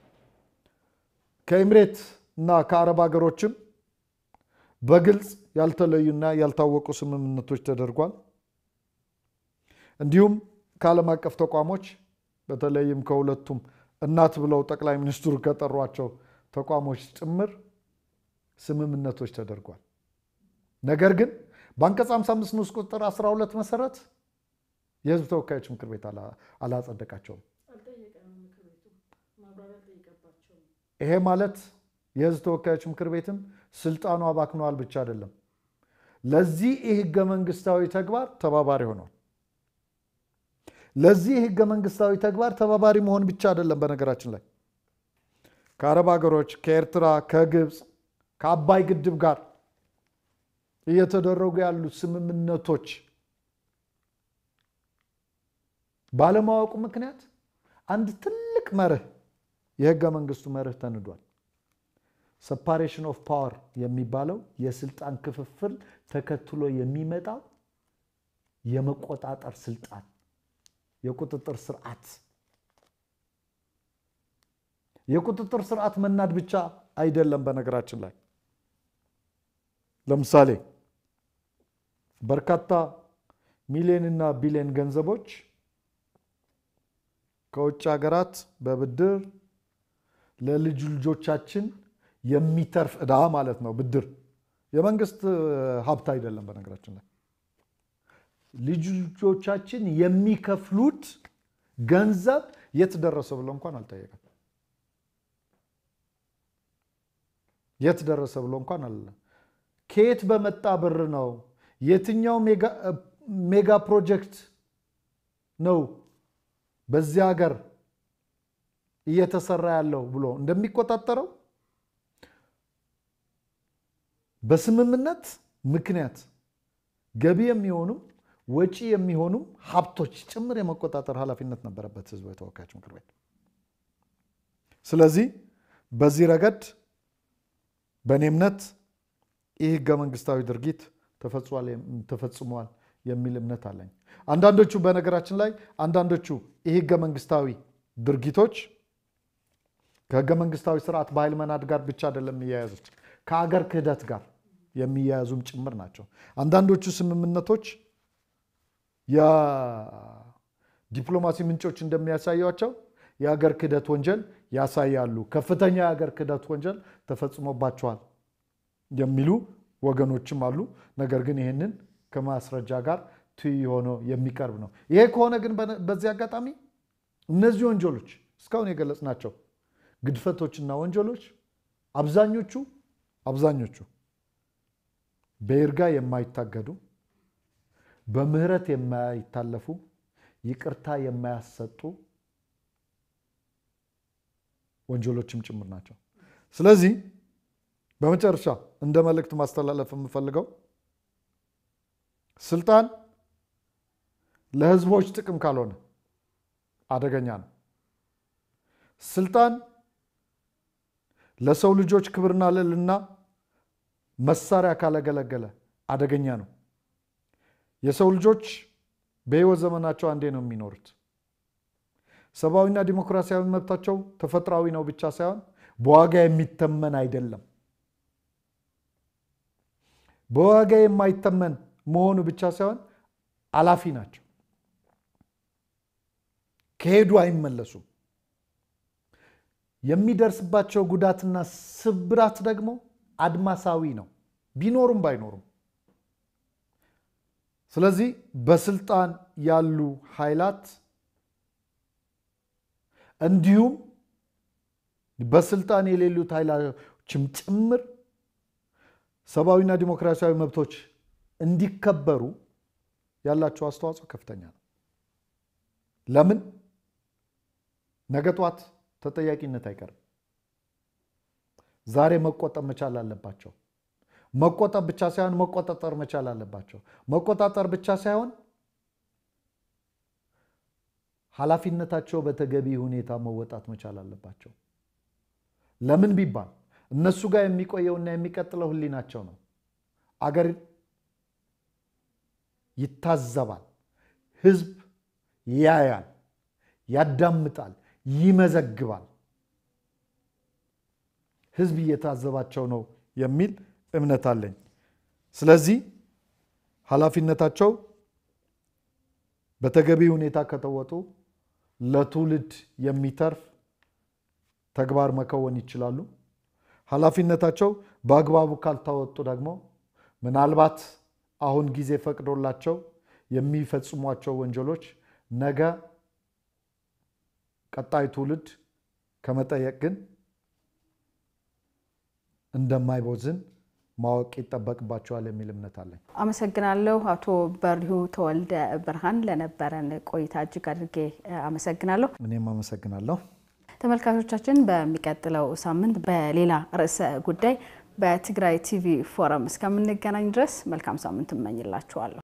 ከኤምሬት እና ከአረብ ሀገሮችም በግልጽ ያልተለዩና ያልታወቁ ስምምነቶች ተደርጓል። እንዲሁም ከዓለም አቀፍ ተቋሞች በተለይም ከሁለቱም እናት ብለው ጠቅላይ ሚኒስትሩ ከጠሯቸው ተቋሞች ጭምር ስምምነቶች ተደርጓል። ነገር ግን በአንቀጽ 55 ንዑስ ቁጥር 12 መሰረት የህዝብ ተወካዮች ምክር ቤት አላጸደቃቸውም። ይሄ ማለት የህዝብ ተወካዮች ምክር ቤትም ስልጣኑ አባክነዋል ብቻ አይደለም፣ ለዚህ የህገ መንግስታዊ ተግባር ተባባሪ ሆኗል። ለዚህ የህገ መንግስታዊ ተግባር ተባባሪ መሆን ብቻ አይደለም። በነገራችን ላይ ከአረብ ሀገሮች፣ ከኤርትራ፣ ከግብፅ፣ ከአባይ ግድብ ጋር እየተደረጉ ያሉ ስምምነቶች ባለማወቁ ምክንያት አንድ ትልቅ መርህ የህገ መንግስቱ መርህ ተንዷል። ሰፓሬሽን ኦፍ ፓወር የሚባለው የስልጣን ክፍፍል ተከትሎ የሚመጣው የመቆጣጠር ስልጣን የቁጥጥር ስርዓት የቁጥጥር ስርዓት መናድ ብቻ አይደለም። በነገራችን ላይ ለምሳሌ በርካታ ሚሊዮን እና ቢሊዮን ገንዘቦች ከውጭ ሀገራት በብድር ለልጅ ልጆቻችን የሚተርፍ ዕዳ ማለት ነው። ብድር የመንግስት ሀብት አይደለም። በነገራችን ላይ ልጅ ልጆቻችን የሚከፍሉት ገንዘብ የት ደረሰ ብሎ እንኳን አልጠየቀም። የት ደረሰ ብሎ እንኳን አለ። ከየት በመጣ ብር ነው? የትኛው ሜጋ ፕሮጀክት ነው በዚህ ሀገር እየተሰራ ያለው ብሎ እንደሚቆጣጠረው በስምምነት ምክንያት ገቢ የሚሆኑም ወጪ የሚሆኑም ሀብቶች ጭምር የመቆጣጠር ኃላፊነት ነበረበት ህዝቡ የተወካዮች ምክር ቤት። ስለዚህ በዚህ ረገድ በእኔ እምነት ይህ ህገ መንግስታዊ ድርጊት ተፈጽሟል የሚል እምነት አለኝ። አንዳንዶቹ በነገራችን ላይ አንዳንዶቹ ይህ ህገ መንግስታዊ ድርጊቶች ከህገ መንግስታዊ ስርዓት በኃይል መናድ ጋር ብቻ አይደለም የሚያያዙት ከአገር ክህደት ጋር የሚያያዙም ጭምር ናቸው። አንዳንዶቹ ስምምነቶች የዲፕሎማሲ ምንጮች እንደሚያሳያቸው የአገር ክህደት ወንጀል ያሳያሉ። ከፍተኛ የአገር ክህደት ወንጀል ተፈጽሞባቸዋል የሚሉ ወገኖችም አሉ። ነገር ግን ይህንን ከማስረጃ ጋር ትይዩ ሆኖ የሚቀርብ ነው። ይሄ ከሆነ ግን በዚህ አጋጣሚ እነዚህ ወንጀሎች እስካሁን የገለጽናቸው ግድፈቶችና ወንጀሎች አብዛኞቹ አብዛኞቹ በይርጋ የማይታገዱ በምህረት የማይታለፉ ይቅርታ የማያሰጡ ወንጀሎችም ጭምር ናቸው። ስለዚህ በመጨረሻ እንደ መልእክት ማስተላለፍ የምፈልገው ስልጣን ለህዝቦች ጥቅም ካልሆነ አደገኛ ነው። ስልጣን ለሰው ልጆች ክብርና ልዕልና መሳሪያ ካላገለገለ አደገኛ ነው። የሰው ልጆች በህይወት ዘመናቸው አንዴ ነው የሚኖሩት። ሰብአዊና ዲሞክራሲያዊ መብታቸው ተፈጥሯዊ ነው ብቻ ሳይሆን በዋጋ የሚተመን አይደለም። በዋጋ የማይተመን መሆኑ ብቻ ሳይሆን አላፊ ናቸው። ከሄዱ አይመለሱም። የሚደርስባቸው ጉዳትና ስብራት ደግሞ አድማሳዊ ነው፣ ቢኖሩም ባይኖሩም። ስለዚህ በስልጣን ያሉ ኃይላት እንዲሁም በስልጣን የሌሉት ኃይሎችም ጭምር ሰብአዊና ዲሞክራሲያዊ መብቶች እንዲከበሩ ያላቸው አስተዋጽኦ ከፍተኛ ነው። ለምን ነገ ጧት ተጠያቂነት አይቀርም። ዛሬ መቆጠብ መቻል አለባቸው። መቆጠብ ብቻ ሳይሆን መቆጣጠር መቻል አለባቸው። መቆጣጠር ብቻ ሳይሆን ኃላፊነታቸው በተገቢ ሁኔታ መወጣት መቻል አለባቸው። ለምን ቢባል እነሱ ጋር የሚቆየውና የሚቀጥለው ሕሊናቸው ነው። አገር ይታዘባል፣ ሕዝብ ያያል፣ ያዳምጣል፣ ይመዘግባል። ሕዝብ እየታዘባቸው ነው የሚል እምነት አለኝ። ስለዚህ ኃላፊነታቸው በተገቢ ሁኔታ ከተወጡ ለትውልድ የሚተርፍ ተግባር መከወን ይችላሉ። ኃላፊነታቸው በአግባቡ ካልተወጡ ደግሞ ምናልባት አሁን ጊዜ ፈቅዶላቸው የሚፈጽሟቸው ወንጀሎች ነገ ቀጣይ ትውልድ ከመጠየቅ ግን እንደማይቦዝን ማወቅ ይጠበቅባቸዋል የሚል እምነት አለኝ። አመሰግናለሁ። አቶ በሪሁ ተወልደ ብርሃን ለነበረን ቆይታ እጅግ አድርጌ አመሰግናለሁ። እኔም አመሰግናለሁ። ተመልካቾቻችን በሚቀጥለው ሳምንት በሌላ ርዕሰ ጉዳይ በትግራይ ቲቪ ፎረም እስከምንገናኝ ድረስ መልካም ሳምንት እመኝላችኋለሁ።